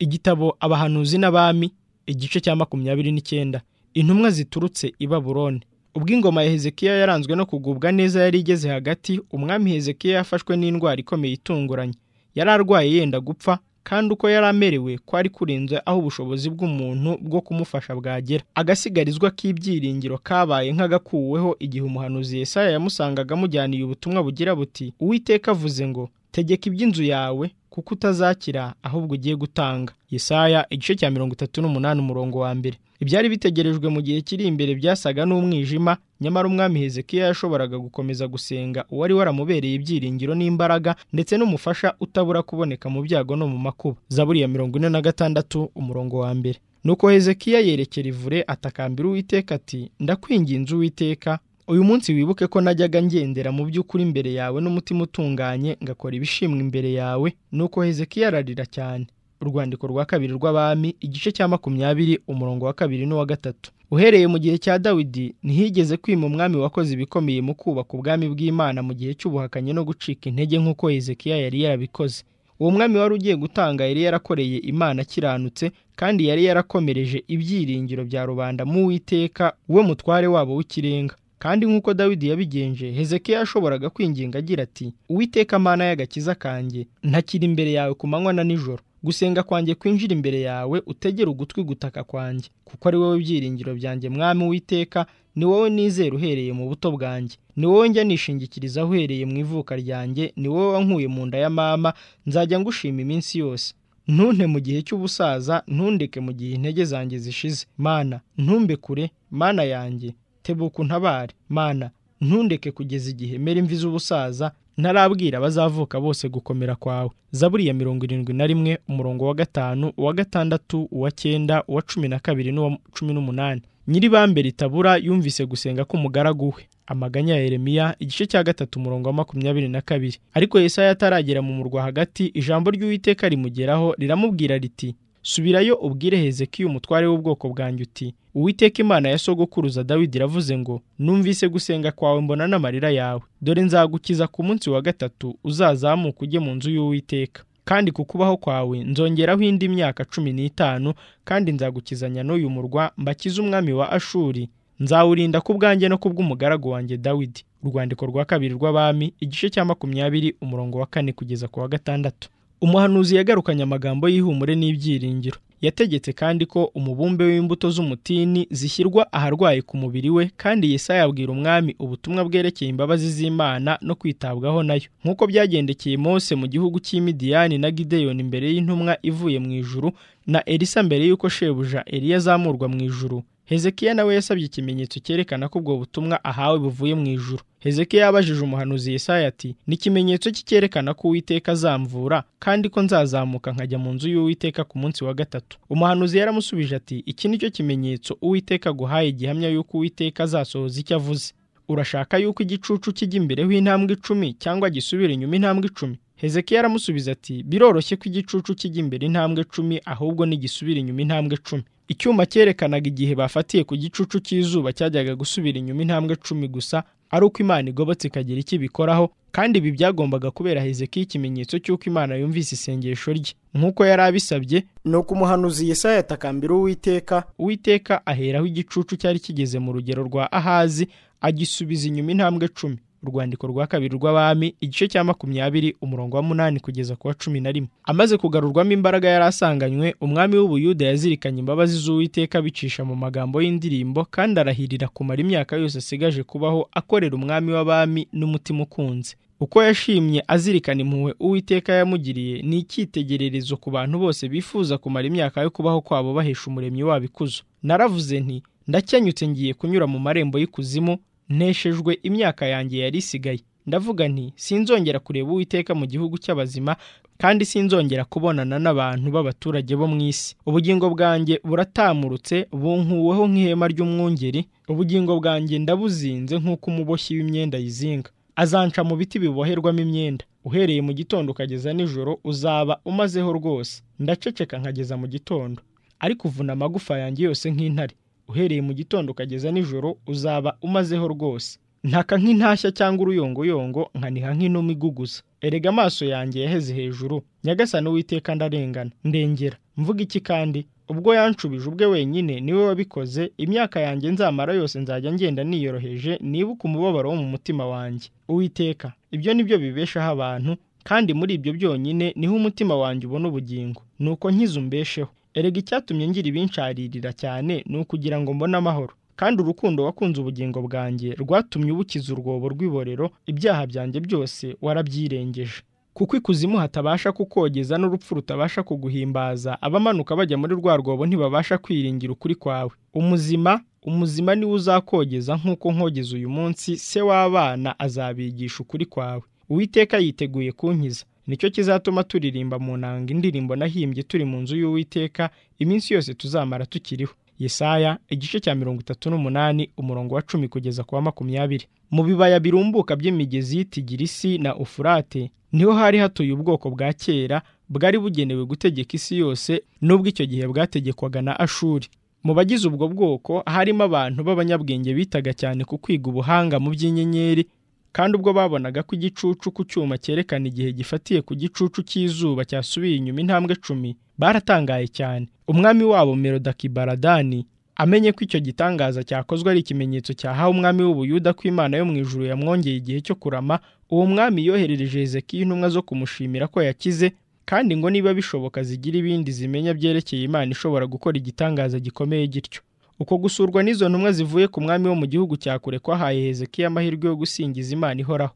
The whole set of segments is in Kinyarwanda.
igitabo abahanuzi n'abami igice cya makumyabiri n'icyenda intumwa ziturutse i baburoni ubwo ingoma ya hezekiya yaranzwe no kugubwa neza yari igeze hagati umwami hezekiya yafashwe n'indwara ikomeye itunguranye yari arwaye yenda gupfa kandi uko yari amerewe kwari kurenze aho ubushobozi bw'umuntu bwo kumufasha bwagera agasigarizwa k'ibyiringiro kabaye nk'agakuweho igihe umuhanuzi Yesaya yamusanga amujyaniye ubutumwa bugira buti uwiteka avuze ngo tegeka iby'inzu yawe kuko utazakira ahubwo ugiye gutanga Yesaya igice cya mirongo itatu n'umunani umurongo wa mbere ibyari bitegerejwe mu gihe kiri imbere byasaga n'umwijima nyamara umwami hezekiya yashoboraga gukomeza gusenga uwari waramubereye ibyiringiro n'imbaraga ndetse n'umufasha utabura kuboneka mu byago no mu makuba zaburi ya mirongo ine na gatandatu umurongo wa mbere nuko hezekiya yerekera ivure atakambira uwiteka ati ndakwinginze uwiteka uyu munsi wibuke ko najyaga ngendera mu by'ukuri imbere yawe n'umutima utunganye ngakora ibishimwa imbere yawe nuko hezekiya ararira cyane urwandiko rwa kabiri rw'abami igice cya makumyabiri umurongo wa kabiri n'uwa gatatu uhereye mu gihe cya dawidi ntihigeze kwima umwami wakoze ibikomeye mu kubaka ubwami bw'imana mu gihe cy'ubuhakanyi no gucika intege nk'uko hezekiya yari yarabikoze uwo mwami wari ugiye gutanga yari yarakoreye imana akiranutse kandi yari yarakomereje ibyiringiro bya rubanda mu witeka we mutware wabo w'ikirenga kandi nk'uko dawidi yabigenje hezekiya yashoboraga kwinginga agira ati uwiteka amana y'agakiza kanjye ntakiri imbere yawe ku manywa na nijoro gusenga kwanjye kwinjira imbere yawe utegere ugutwi gutaka kwanjye kuko ari wowe byiringiro byanjye mwami witeka ni wowe nizera uhereye mu buto bwanjye ni wowe njya nishingikiriza uhereye mu ivuka ryanjye ni wowe wankuye mu nda ya mama nzajya ngushima iminsi yose ntunte mu gihe cy'ubusaza ntundeke mu gihe intege zanjye zishize mana ntumbe kure mana yanjye tebuka untabare mana ntundeke kugeza igihe mera imvi z'ubusaza ntarabwira abazavuka bose gukomera kwawe zaburi ya mirongo irindwi na rimwe umurongo wa gatanu uwa gatandatu uwa cyenda uwa cumi na kabiri n'uwa cumi n'umunani nyiribambe ritabura yumvise gusenga k'umugaragu we amaganya ya Yeremiya igice cya gatatu umurongo wa makumyabiri na kabiri ariko Yesaya ataragera mu murwa hagati ijambo ry'uwiteka rimugeraho riramubwira riti subirayo ubwire hezekiya umutware w'ubwoko bwanjye uti uwiteka imana ya sogokuruza dawidi iravuze ngo numvise gusenga kwawe mbona n'amarira yawe dore nzagukiza ku munsi wa gatatu uzazamuka ujye mu nzu y'uwiteka kandi ku kubaho kwawe nzongeraho indi myaka cumi n'itanu kandi nzagukizanya n'uyu murwa mbakize umwami wa ashuri nzawurinda ku bwanjye no ku bw'umugaragu wanjye dawidi urwandiko rwa kabiri rw'abami igice cya makumyabiri umurongo wa kane kugeza ku wa gatandatu umuhanuzi yagarukanye amagambo y'ihumure n'ibyiringiro yategetse kandi ko umubumbe w'imbuto z'umutini zishyirwa aharwaye ku mubiri we kandi Yesaya abwira umwami ubutumwa bwerekeye imbabazi z'imana no kwitabwaho nayo nk'uko byagendekeye Mose mu gihugu cy'imidiyani na gideyoni imbere y'intumwa ivuye mu ijuru na elisa mbere y'uko shebuja eliya azamurwa mu ijuru hezekiya nawe yasabye ikimenyetso cyerekana ko ubwo butumwa ahawe buvuye mu ijuru hezekiya yabajije umuhanuzi Yesaya ati n'ikimenyetso cyerekana ko uwiteka azamvura kandi ko nzazamuka nkajya mu nzu y'uwiteka ku munsi wa gatatu umuhanuzi yaramusubije ati iki ni cyo kimenyetso uwiteka aguhaye gihamya y'uko uwiteka azasohoza icyo avuze urashaka y'uko igicucu kijya imbere h'intambwe icumi cyangwa gisubira inyuma intambwe icumi hezekiya aramusubiza ati biroroshye ko igicucu kijya imbere intambwe icumi ahubwo n'igisubira inyuma intambwe icumi icyuma cyerekanaga igihe bafatiye ku gicucu cy'izuba cyajyaga gusubira inyuma intambwe icumi gusa ari uko imana igobotse ikagira icyo ibikoraho kandi ibi byagombaga kubera hezekiya ikimenyetso cy'uko imana yumvise isengesho rye nk'uko yari abisabye ni uko umuhanuzi Yesaya yatakambira uwiteka uwiteka aheraho igicucu cyari kigeze mu rugero rwa ahazi agisubiza inyuma intambwe icumi urwandiko rwa kabiri rw'abami igice cya makumyabiri umurongo wa munani kugeza ku wa cumi na rimwe amaze kugarurwamo imbaraga yari asanganywe umwami w'ubuyuda yazirikanye imbabazi z'uwiteka abicisha mu magambo y'indirimbo kandi arahirira kumara imyaka yose asigaje kubaho akorera umwami w'abami n'umutima ukunze uko yashimye azirikana impuhwe uwiteka yamugiriye ni icyitegererezo ku bantu bose bifuza kumara imyaka yo kubaho kwabo bahesha umuremyi wabo ikuzo naravuze nti ndakenyutse ngiye kunyura mu marembo y'ikuzimu nteshejwe imyaka yanjye yari isigaye ndavuga nti sinzongera kureba uwiteka mu gihugu cy'abazima kandi sinzongera kubonana n'abantu b'abaturage bo mu isi ubugingo bwanjye buratamurutse bunkuweho nk'ihema ry'umwungeri ubugingo bwanjye ndabuzinze nk'uko umuboshyi w'imyenda yizinga azanca mu biti biboherwamo imyenda uhereye mu gitondo ukageza nijoro uzaba umazeho rwose ndaceceka nkageza mu gitondo ariko uvuna amagufa yanjye yose nk'intare uhereye mu gitondo ukageza nijoro uzaba umazeho rwose ntaka nk'intashya cyangwa uruyongoyongo nkaniha nk'inuma iguguza erega amaso yanjye yaheze hejuru nyagasani uwiteka ndarengana ndengera mvuga iki kandi ubwo yanshubije ubwe wenyine niwe wabikoze imyaka yanjye nzamara yose nzajya ngenda niyoroheje nibuke umubabaro wo mu mutima wanjye uwiteka ibyo ni byo bibeshaho abantu kandi muri ibyo byonyine niho umutima wanjye ubona ubugingo ni uko nkize umbesheho erega icyatumye ngira ibincaririra cyane ni ukugira ngo mbone amahoro kandi urukundo wakunze ubugingo bwanjye rwatumye ubukiza urwobo rw'iborero ibyaha byanjye byose warabyirengeje kuko ikuzimu hatabasha kukogeza n'urupfu rutabasha kuguhimbaza abamanuka bajya muri rwa rwobo ntibabasha kwiringira ukuri kwawe umuzima umuzima niwe uzakogeza nk'uko nkogeza uyu munsi se w'abana azabigisha ukuri kwawe uwiteka yiteguye kunkiza nicyo kizatuma turirimba mu nanga indirimbo nahimbye turi mu nzu y'uwiteka iminsi yose tuzamara tukiriho yesaya igice cya mirongo itatu n'umunani umurongo wa cumi kugeza ku wa makumyabiri mu bibaya birumbuka by'imigezi tigirisi na ufurate niho hari hatuye ubwoko bwa kera bwari bugenewe gutegeka isi yose n'ubwo icyo gihe bwategekwaga na ashuri mu bagize ubwo bwoko harimo abantu b'abanyabwenge bitaga cyane ku kwiga ubuhanga mu by'inyenyeri kandi ubwo babonaga ko igicucu ku cyuma cyerekana igihe gifatiye ku gicucu cy'izuba cyasubiye inyuma intambwe cumi baratangaye cyane umwami wabo merodakibaradani amenye ko icyo gitangaza cyakozwe ari ikimenyetso cyahawe umwami w'ubuyuda ko imana yo mu ijuru yamwongeye igihe cyo kurama uwo mwami yoherereje hezekiya intumwa zo kumushimira ko yakize kandi ngo niba bishoboka zigira ibindi zimenya byerekeye imana ishobora gukora igitangaza gikomeye gityo uko gusurwa n'izo ntumwa zivuye ku mwami wo mu gihugu cya kure kwahaye hezekiya amahirwe yo gusingiza imana ihoraho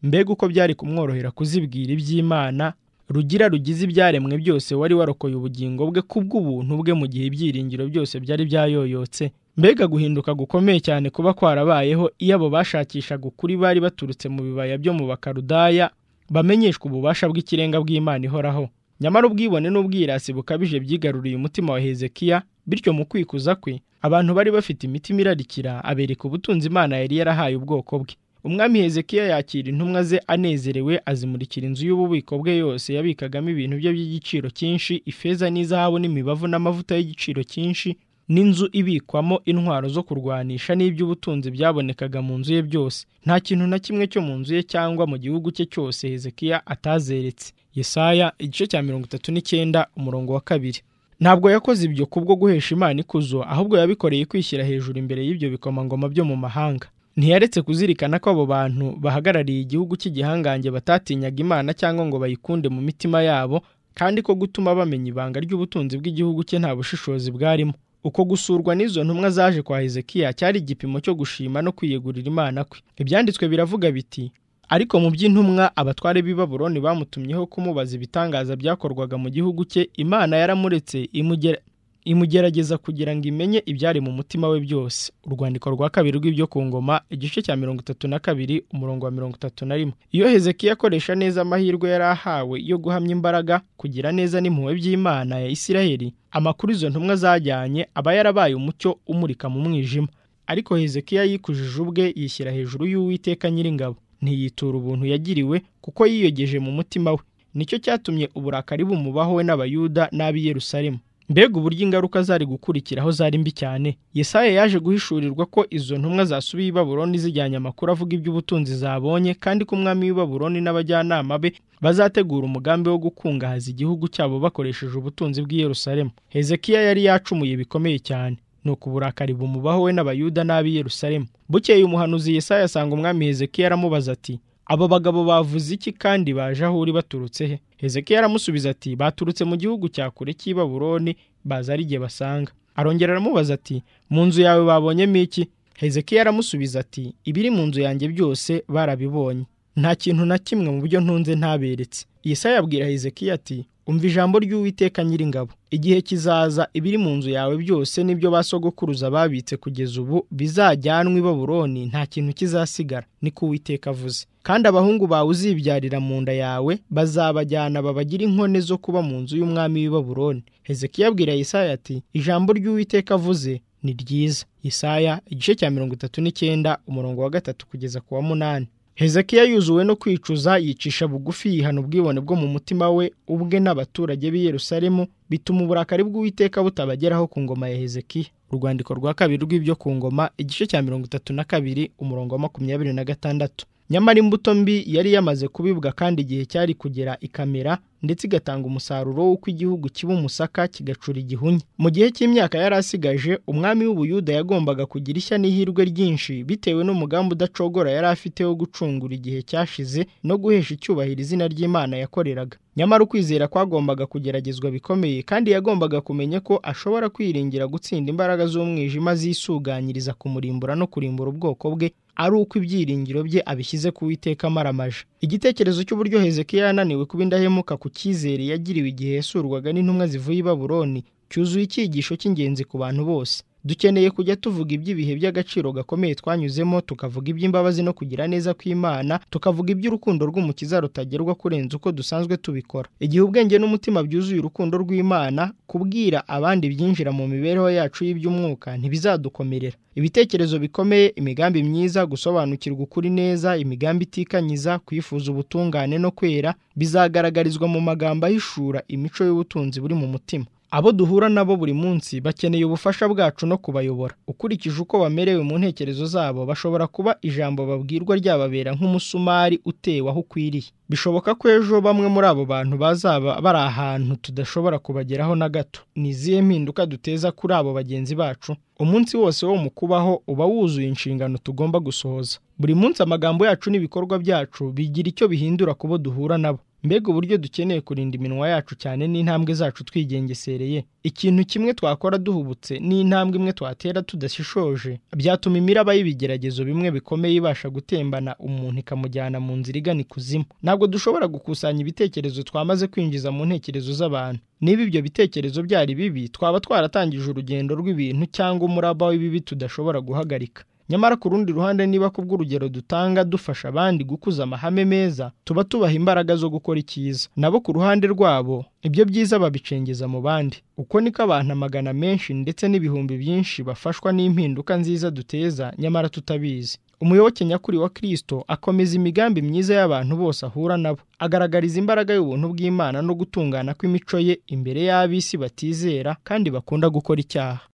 mbega uko byari kumworohera kuzibwira iby'imana rugira rugize ibyaremwe byose wari warokoye ubugingo bwe kubw'ubuntu bwe mu gihe ibyiringiro byose byari byayoyotse mbega guhinduka gukomeye cyane kuba kwarabayeho iyo abo bashakishaga ukuri bari baturutse mu bibaya byo mu bakarudaya bamenyeshwa ububasha bw'ikirenga bw'imana ihoraho nyamara ubwibone n'ubwirasi bukabije byigaruriye umutima wa hezekiya bityo mu kwikuza kwe abantu bari bafite imitima irarikira abereka ubutunzi imana yari yarahaye ubwoko bwe umwami hezekiya yakira intumwa ze anezerewe azimurikira inzu y'ububiko bwe yose yabikagamo ibintu bye by'igiciro cyinshi ifeza n'izahabu n'imibavu n'amavuta y'igiciro cyinshi n'inzu ibikwamo intwaro zo kurwanisha n'iby'ubutunzi byabonekaga mu nzu ye byose nta kintu na kimwe cyo mu nzu ye cyangwa mu gihugu cye cyose hezekiya atazeretse yesaya igice cya mirongo itatu n'icyenda umurongo wa kabiri ntabwo yakoze ibyo kubwo guhesha imana ikuzo ahubwo yabikoreye kwishyira hejuru imbere y'ibyo bikomangoma byo mu mahanga ntiyaretse kuzirikana ko abo bantu bahagarariye igihugu cy'igihangange batatinyaga imana cyangwa ngo bayikunde mu mitima yabo kandi ko gutuma bamenya ibanga ry'ubutunzi bw'igihugu cye nta bushishozi bwarimo uko gusurwa n'izo ntumwa zaje kwa hezekiya cyari igipimo cyo gushima no kwiyegurira imana kwe ibyanditswe biravuga biti ariko mu by'intumwa abatware b'i baburoni bamutumyeho kumubaza ibitangaza byakorwaga mu gihugu cye imana yaramuretse imugerageza kugira ngo imenye ibyari mu mutima we byose urwandiko rwa kabiri rw'ibyo ku ngoma igice cya mirongo itatu na kabiri umurongo wa mirongo itatu na rimwe iyo hezekiya akoresha neza amahirwe yari ahawe yo guhamya imbaraga kugira neza n'impuhwe by'imana ya isiraheli amakuru izo ntumwa zajyanye aba yarabaye umucyo umurika mu mwijima ariko hezekiya yikujije ubwe yishyira hejuru y'uwiteka nyiringabo ntiyitura ubuntu yagiriwe kuko yiyogeje mu mutima we nicyo cyatumye uburakari bumubaho we n'abayuda n'ab'i Yerusalemu mbega uburyo ingaruka zari gukurikiraho zari mbi cyane yesaya yaje guhishurirwa ko izo ntumwa zasubiye i baburoni zijyanye amakuru avuga iby'ubutunzi zabonye kandi ko umwami w'i baburoni n'abajyanama be bazategura umugambi wo gukungahaza igihugu cyabo bakoresheje ubutunzi bw'i Yerusalemu hezekiya yari yacumuye bikomeye cyane nuko uburakari bumubaho we n'abayuda n'ab'i Yerusalemu bukeye umuhanuzi Yesaya asanga umwami hezekiya aramubaza ati aba bagabo bavuze iki kandi baje aho uri baturutse he hezekiya aramusubiza ati baturutse mu gihugu cya kure cy'i baburoni baza ari igihe basanga arongera aramubaza ati mu nzu yawe babonyemo iki hezekiya aramusubiza ati ibiri mu nzu yanjye byose barabibonye nta kintu na kimwe mu byo ntunze ntaberetse Yesaya abwira hezekiya ati umva ijambo ry'uwiteka nyiringabo igihe kizaza ibiri mu nzu yawe byose n'ibyo basogokuruza babitse kugeza ubu bizajyanwa i baburoni nta kintu kizasigara niko uwiteka avuze kandi abahungu bawe uzibyarira mu nda yawe bazabajyana babagira inkone zo kuba mu nzu y'umwami w'i baburoni hezekiya abwira yesaya ati ijambo ry'uwiteka avuze ni ryiza yesaya igice cya mirongo itatu n'icyenda umurongo wa gatatu kugeza ku wa munani hezekiya yuzuwe no kwicuza yicisha bugufi yihana ubwibone bwo mu mutima we ubwe n'abaturage b'i Yerusalemu bituma uburakari bw'uwiteka butabageraho ku ngoma ya hezekiya urwandiko rwa kabiri rw'ibyo ku ngoma igice cya mirongo itatu na kabiri umurongo wa makumyabiri na gatandatu nyamara imbuto mbi yari yamaze kubibwa kandi igihe cyari kugera ikamera ndetse igatanga umusaruro w'uko igihugu kiba umusaka kigacura igihunya mu gihe cy'imyaka yari asigaje umwami w'ubuyuda yagombaga kugira ishya n'ihirwe ryinshi bitewe n'umugambi udacogora yari afite wo gucungura igihe cyashize no guhesha icyubahiro izina ry'imana yakoreraga nyamara ukwizera kwagombaga kugeragezwa bikomeye kandi yagombaga kumenya ko ashobora kwiringira gutsinda imbaraga z'umwijima zisuganyiriza kumurimbura no kurimbura ubwoko bwe ari uko ibyiringiro bye abishyize ku witeka amaramaje igitekerezo cy'uburyo hezekiya yananiwe kuba indahemuka ku cyizere yagiriwe igihe yasurwaga n'intumwa zivuye i baburoni cyuzuye icyigisho cy'ingenzi ku bantu bose dukeneye kujya tuvuga iby'ibihe by'agaciro gakomeye twanyuzemo tukavuga iby'imbabazi no kugira neza kw'imana tukavuga iby'urukundo rw'umukiza rutagerwa kurenza uko dusanzwe tubikora igihe ubwenge n'umutima byuzuye urukundo rw'imana kubwira abandi byinjira mu mibereho yacu y'iby'umwuka ntibizadukomerera ibitekerezo bikomeye imigambi myiza gusobanukirwa ukuri neza imigambi itikanyiza kwifuza ubutungane no kwera bizagaragarizwa mu magambo ahishura imico y'ubutunzi buri mu mutima abo duhura nabo buri munsi bakeneye ubufasha bwacu no kubayobora ukurikije uko bamerewe mu ntekerezo zabo bashobora kuba ijambo babwirwa ryababera nk'umusumari utewe aho ukwiriye bishoboka ko ejo bamwe muri abo bantu bazaba bari ahantu tudashobora kubageraho na gato ni izihe mpinduka duteza kuri abo bagenzi bacu umunsi wose wo mu kubaho uba wuzuye inshingano tugomba gusohoza buri munsi amagambo yacu n'ibikorwa byacu bigira icyo bihindura ku bo duhura nabo mbega uburyo dukeneye kurinda iminwa yacu cyane n'intambwe zacu twigengesereye ikintu kimwe twakora duhubutse n'intambwe imwe twatera tudashishoje byatuma imiraba y'ibigeragezo bimwe bikomeye ibasha gutembana umuntu ikamujyana mu nzira igana ikuzimu ntabwo dushobora gukusanya ibitekerezo twamaze kwinjiza mu ntekerezo z'abantu niba ibyo bitekerezo byari bibi twaba twaratangije urugendo rw'ibintu cyangwa umuraba w'ibibi tudashobora guhagarika nyamara ku rundi ruhande niba ku bw'urugero dutanga dufasha abandi gukuza amahame meza tuba tubaha imbaraga zo gukora icyiza nabo ku ruhande rwabo ibyo byiza babicengeza mu bandi uko niko abantu amagana menshi ndetse n'ibihumbi byinshi bafashwa n'impinduka nziza duteza nyamara tutabizi umuyoboke nyakuri wa kirisito akomeza imigambi myiza y'abantu bose ahura nabo agaragariza imbaraga y'ubuntu bw'imana no gutungana kw'imico ye imbere y'ab'isi batizera kandi bakunda gukora icyaha